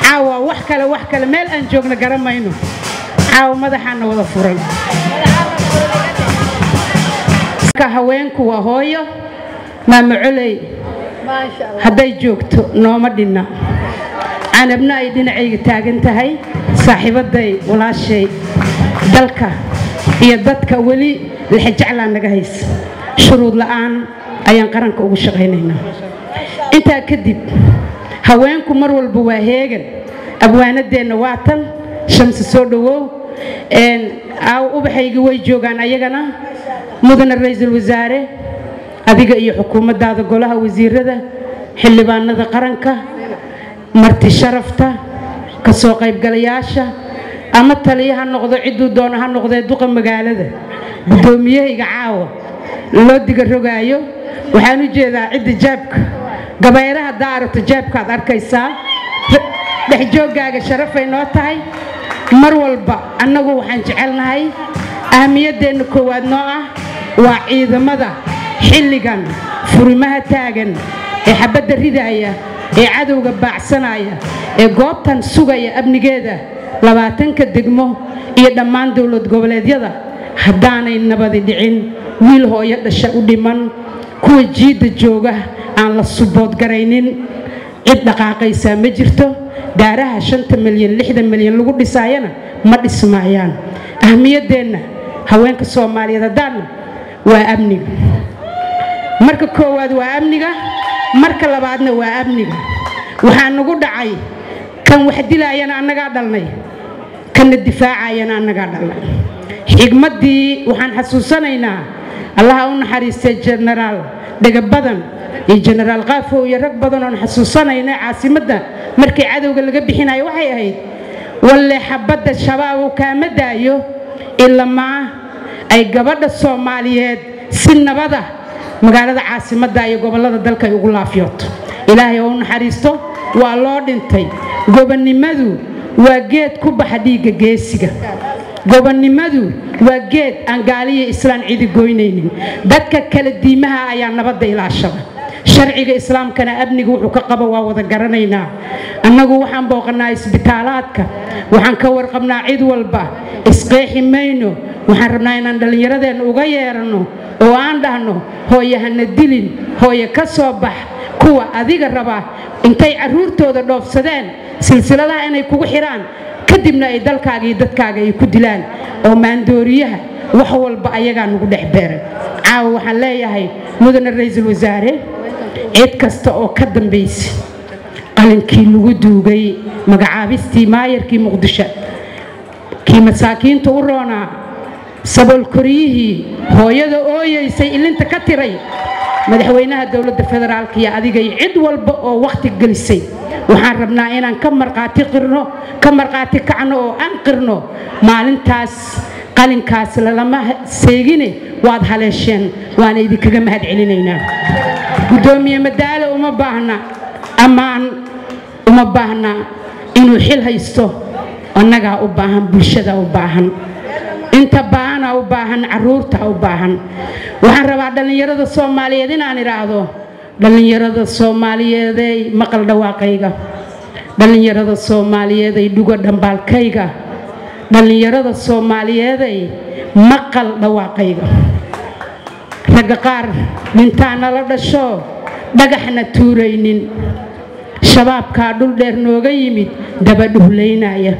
caawa wax kale wax kale meel aan joogna garan mayno caawa madaxaana wada furan marka haweenku waa hooyo maama coley hadday joogto nooma dhinna canabna ay dhinacayga taagan tahay saaxiibaday walaashay dalka iyo dadka weli lixijeclaa naga haysa shuruud la'aan ayaan qaranka ugu shaqaynaynaa intaa kadib haweenku mar walba waa heegan abwaanadeenna waa tan shamsi soo dhowow aaw ubaxaygi way joogaan ayagana mudana ra-iisul wasaare adiga iyo xukuumaddaada golaha wasiirada xildhibaanada qaranka marti sharafta ka soo qaybgalayaasha ama taliya ha noqdo cidduu doono ha noqdee duqa magaalada guddoomiyahayga caawa loo diga rogaayo waxaan u jeedaa cidda jaabka gabayraha haddaa aragto jaabkaad arkaysaa dhexjooggaaga sharafay noo tahay mar walba annagu waxaan jecelnahay ahamiyaddeenna koowaad noo ah waa ciidamada xilligan furimaha taagan ee xabadda ridaaya ee cadowga baacsanaya ee goobtan sugaya amnigeeda labaatanka degmo iyo dhammaan dowlad goboleedyada haddaanay nabadi dhicin wiil hooyo dhasha u dhiman kuwa jiidda jooga aan la suboodgaraynin cid dhaqaaqaysaa ma jirto daaraha shanta milyan lixda milyan lagu dhisaayana ma dhismaayaan ahmiyaddeenna haweenka soomaaliyeed haddaanna waa amniga marka koowaad waa amniga marka labaadna waa amniga waxaa nagu dhacay kan wax dilaayana annagaa dhalnay kanna difaacayana annagaa dhalnay xigmaddii waxaan xasuusanaynaa allaha u naxariistay jenaraal dhagabadan iyo jenaraal qaafow iyo rag badan oon xasuusanayna caasimadda markii cadowga laga bixinayo waxay ahayd walle xabadda shabaabu kaama daayo ilamaa ay gabadha soomaaliyeed si nabada magaalada caasimadda iyo gobollada dalka ay ugu laafyooto ilaahay oo u naxariisto waa loo dhintay gobonnimadu waa geed ku baxa dhiigga geesiga gobonnimadu waa geed aan gaaliya islaan cidi goynaynin dadka kala diimaha ayaa nabadda ilaashada sharciga islaamkana amniga wuxuu ka qabo waa wada garanaynaa annagu waxaan booqannaa isbitaalaadka waxaan ka warqabnaa cid walba isqeexi mayno waxaan rabnaa inaan dhallinyaradeenna uga yeeranno oo aan dhahno hooye hana dilin hooye ka soo bax kuwa adiga raba intay carruurtooda dhoofsadeen silsiladaha inay kugu xidhaan kadibna ay dalkaaga iyo dadkaaga ay ku dilaan oo maandooriyaha wax walba ayagaa nagu dhex beeray caawa waxaan leeyahay mudane ra-iisul wasaare cid kasta oo ka dambaysa qalinkii lagu duugay magacaabistii maayarkii muqdisho kii masaakiinta u roonaa saboolkoryihii hooyada ooyaysay ilinta ka tiray madaxweynaha dowladda federaalka iyo adigay cid walba oo wakhti gelisay waxaan rabnaa inaan ka marqaati qirno ka marqaati kacno oo aan qirno maalintaas qalinkaas lalama seegine waad haleesheen waana idinkaga mahad celinaynaa guddoomiye madaalo uma baahna ammaan uma baahna inuu xil haysto annagaa u baahan bulshada u baahan inta baahana u baahan caruurta u baahan waxaan rabaa dhallinyarada soomaaliyeed inaan idhaahdo dhallinyarada soomaaliyeeday maqal dhawaaqayga dhallinyarada soomaaliyeeday dhugo dhambaalkayga dhallinyarada soomaaliyeeday maqal dhawaaqayga ragga qaar dhintaana la dhasho dhagaxna tuuraynin shabaabkaa dhul dheer nooga yimid dabadhuhlaynaya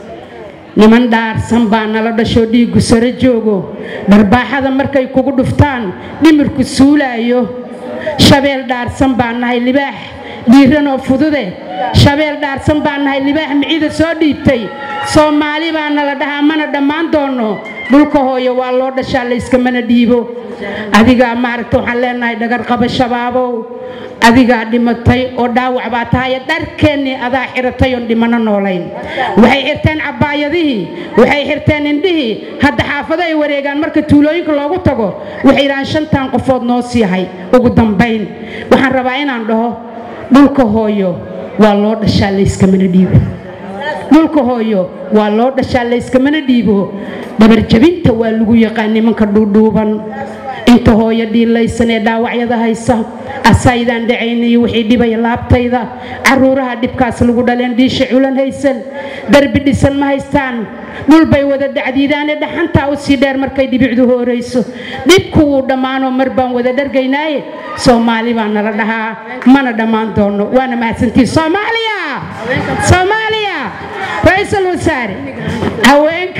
niman dhaarsan baa nala dhashoo dhiiggu sare joogo dharbaaxada markay kugu dhuftaan dhimirku suulaayo shabeel dhaarsan baa nahay libaax dhiiranoo fudude shabeel dhaarsan baa nahay libaax micida soo dhiibtay soomaali baa nala dhahaa mana dhammaan doono dhulka hooyo waa loo dhashaa layskamana dhiibo adigaa maaragta waxaan leenahay dhagarqaba shabaabow adigaa dhimatay oo dhaawac baa tahay dharkeennii adaa xiratay oon dhimano noolayn waxay xirteen cabbaayadihii waxay xirteen indhihii hadda xaafado ay wareegaan marka tuulooyinka loogu tago waxay idhahaan shantan qofood noo siihay ugu dambayn waxaan rabaa inaan dhaho dhulka hooyo waa loo dhashaa layskamana dhiibo dhulka hooyo waa loo dhashaa layskamana dhiibo dhabarjabinta waa lagu yaqaan nimanka dhuudhuuban inta hooyo dhiilaysan ee dhaawacyada haysa asaydaan dhacaynayo wixii dhibaya laabtayda caruuraha dhibkaas lagu dhaleen dhiisha culan haysan darbi dhisan ma haystaan dhulbay wada dhacdiidaane dhaxantaa u sii dheer markay dhibicdu hoorayso dhibku wuu dhammaanoo mar baan wada dhargaynaaye soomaali baa nala dhahaa mana dhammaan doono waana mahadsantiin soomaaliya soomaaliya ra-iisul wasaare haweenka